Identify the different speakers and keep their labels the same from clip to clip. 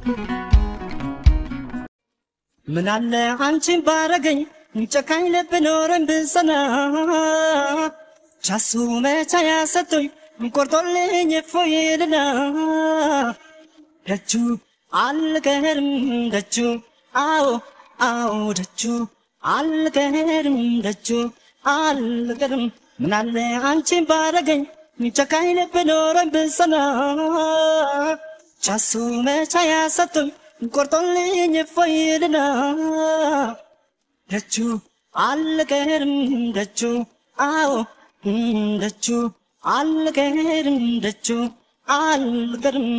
Speaker 1: ምናለ አንቺን ባረገኝ ጨካኝ ልብ ኖረን ብጸና ቻሱ መቻ ያሰጡኝ ቆርጦልኝ እፎይልና ደጁ አልቀርም ደጁ አዎ አዎ ደጁ አልቀርም ደጁ አልቀርም ምናለ አንቺን ባረገኝ ጨካኝ ልብ ኖረን ብጸና ቻሱ መቻ ያሰጡኝ ቆርጦልኝ እፎይልና ደጁ አልቀርም ደጁ አዎ ደጁ አልቀርም ደጁ አልቀርም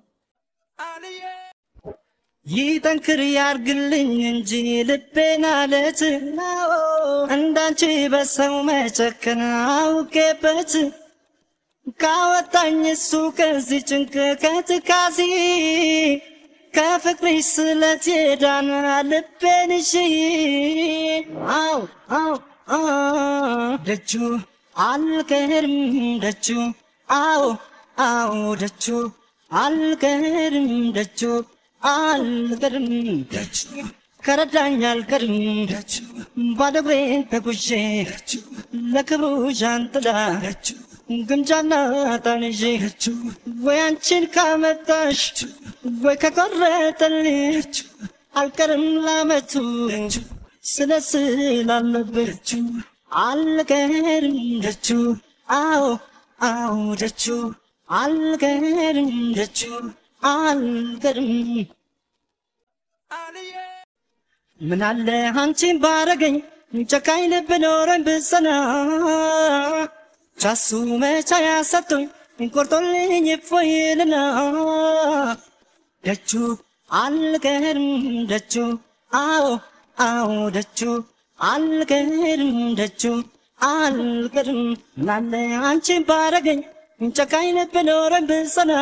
Speaker 1: ይጠንክር ያርግልኝ እንጂ ልቤን አለት እንዳንቺ በሰው መጨከን አውቄበት ካወጣኝ እሱ ከዚህ ጭንቅ ከትካዜ ከፍቅርሽ ስለት የዳነ ልቤን እሺ አው አው ደጁ አልቀርም ደጁ አው አው ደጁ አልቀርም ደጁ አልቀርም ደጁ ከረዳኝ አልቀርም ደጁ ባዶ እግሬን ተጉዤ ለክብሩ ዣንጥላ ግምጃና ጣንዤ ወይ አንቺን ካመጣሽ ወይ ከቆረጠልሽ አልቀርም ላመቱ ስለ ስላለበት አልቀርም ደጁ አዎ አዎ ደጁ አልቀርም ደጁ አልቀርም ምናለ አንቺን ባረገኝ ጨካኝ ልብ ኖረኝ ብጸና ቻሱ መቻ ያሰጡኝ ቆርጦልኝ እፎይልና ደጁ አልቀርም ደጁ አዎ አዎ ደጁ አልቀርም ደጁ አልቀርም ምናለ አንቺን ባረገኝ ጨካኝ ልብ ኖረኝ ብጸና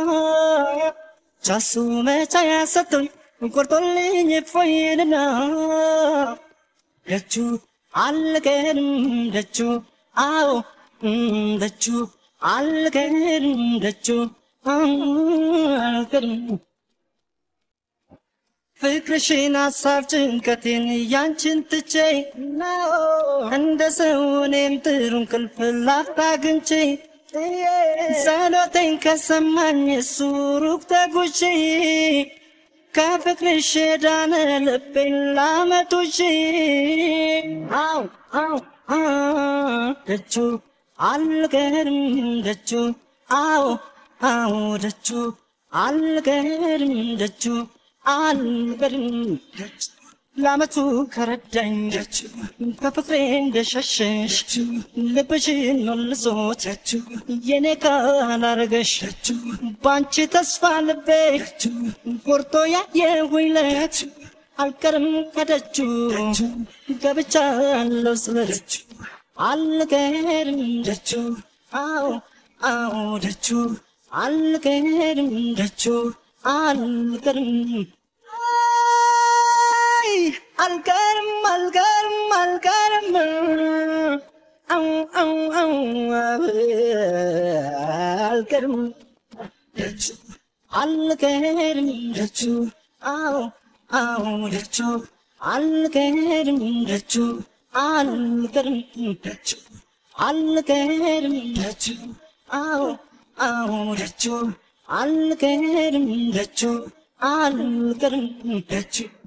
Speaker 1: ቻሱ መቻ ያሰጡኝ ቆርጦልኝ እፎይልና ደጁ አልቀርም ደጁ አዎ ደጁ አልቀርም ደጁ አልቀርም ፍቅርሽን ሀሳብ ጭንቀቴን ያንቺን ትቼ እንደ ሰው እኔም ጥሩ እንቅልፍ ላፍታ አግኝቼ ጸሎቴን ከሰማኝ እሱ ሩቅ ተጉዤ ከፍቅርሽ የዳነ ልቤን ላመጡሽ አው አው ደጁ አልቀርም ደጁ አዎ አዎ ደጁ አልቀርም ደጁ አልቀርም ለአመቱ ከረዳኝ ከፍቅሬ እንደሸሸሽ ልብሽን መልሶት የኔ ካላረገሽ ባንቺ ተስፋ ልቤ ቆርጦ ያየሁኝ ለት አልቀርም ከደጁ ገብቻለሁ ስለደጁ አልቀርም ደጁ አዎ አዎ ደጁ አልቀርም ደጁ አልቀርም አልቀርም አልቀርም አልቀርም አው አው አው አልቀርም ደጁ አልቀርም ደጁ አው አው ደጁ አልቀርም ደጁ አልቀርም ደጁ አልቀርም ደጁ አው አው ደጁ አልቀርም ደጁ አልቀርም ደጁ